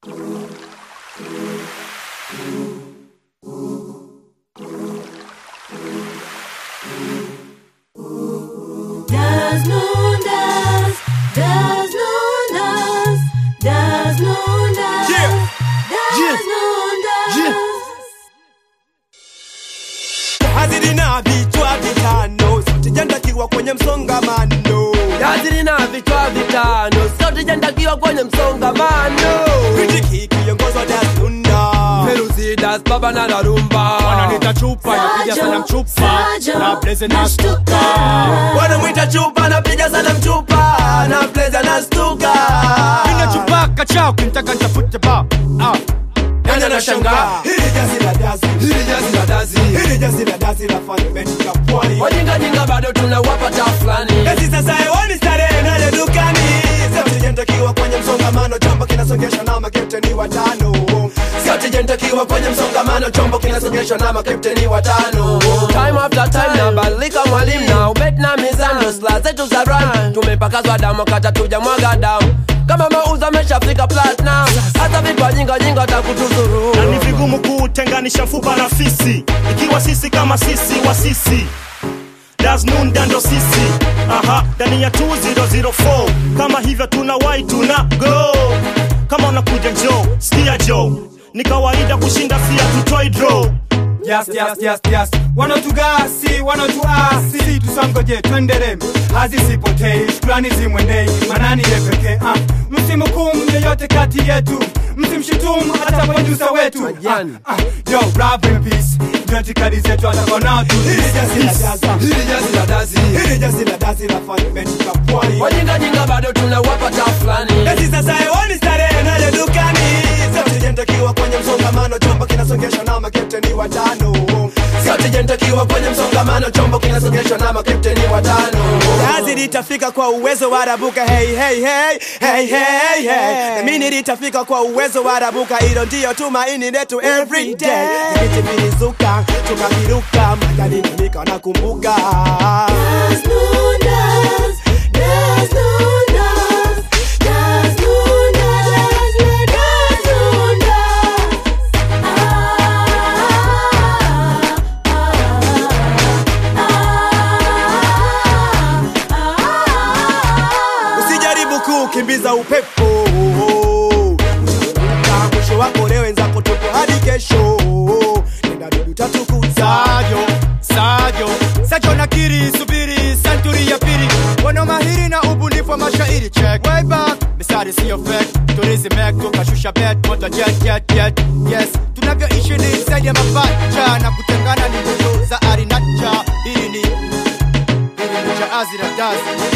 Das Lundas, das Lundas, das Lundas, Yeah. das Yeah. Lundas. Yeah. hazili na vichwa vitano sijandakiwa kwenye msongamano Yazili na vichwa vitano, sote jandakiwa kwenye msongamano. kritiki kiongozwa dasunda Feruzi das baba na darumba. wananita chupa napiga sana mchupa Sajo, na blaze nashtuka. nastuka Wanamwita chupa, napiga sana mchupa na blaze na stuka. Nina chupa kachao kinitaka nitafute ba ah. Nani anashangaa? hili jazi la dazi Hili jazi la dazi. hili jazi la dazi la fundament ya pwani Wajinga jinga bado tunawapa ta fulani. Esi sasa hewani starehe nayo dukani Sasa sijandakiwa kwenye msongamano chombo kinasongeshwa na makepteni watano Sote jandakiwa kwenye msongamano, chombo kinasogeshwa na makapteni watano. Time after time nabadilika mwalimu na ubet na mizano, sla zetu za run tumepakazwa damu kata tuja mwaga damu kama mauzo ameshafika platinum, hata vipa jinga jinga takutuzuru na ni vigumu kutenganisha mfupa na fisi ikiwa sisi kama sisi wa sisi dasnunda ndo sisi aha ndani ya 2004 kama hivyo tuna wai tuna go kama unakuja jo skia jo ni kawaida kushinda sia tutoi draw Yes, yes, yes, yes. Wanatugasi, wanatuasi, tusangoje twendere, hazisipotei, shukrani zimwendei, manani ye pekee. Ah, msimhukumu yeyote kati yetu, msimshutumu hata produsa wetu. Ah, Majani. ah, yo, rap in peace, ndio itikadi zetu atakona tu. Hili jazi la dazi hili jazi la dazi hili jazi la dazi la fundament ya pwani wajinga jinga bado tunawapa ta fulani Esi sasa hewani starehe nayo dukani Sasa sijandakiwa kwenye msongamano chombo kinasongeshwa na makepteni watano sote jandakiwa kwenye msongamano, chombo kinasogeshwa na makapteni watano. Kazi litafika kwa uwezo wa rabuka hey, hey, hey, hey, hey, hey. Na mimi litafika kwa uwezo wa rabuka hilo ndio tumaini letu every day Vijiti vilizuka tukaviruka magari nika nakumbuka Das Lundas, das Lundas, das Lundas, das Lundas. Usijaribu kukimbiza upepo Utaanguka, mwisho wako leo wenzako tupo hadi kesho Nenda dudu tatukuza Sajo, Sajo, Sajo nakiri, subiri, santuri ya pili Wana mahiri na ubunifu wa mashairi check Way back, misari siyo fake Tulizi mek, tukashusha bet, moto jet, jet, jet Yes, tunavyoishi ni zaidi ya mapacha Na kutengana ni ndoto za arinacha Hili ni, hili ni jaazi la dazi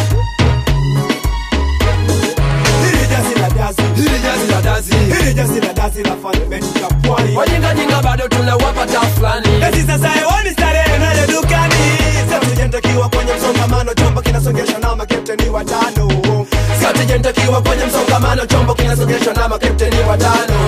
Hili jazi la dazi Hili jazi la dazi Hili jazi la dazi la fundament ya pwani wajinga jinga bado tunawapa ta fulani Esi sasa hewani starehe nayo dukani Sasa sijandakiwa kwenye msongamano chombo kinasongeshwa na makepteni watano sote jandakiwa kwenye msongamano, chombo kinasogeshwa na makapteni watano.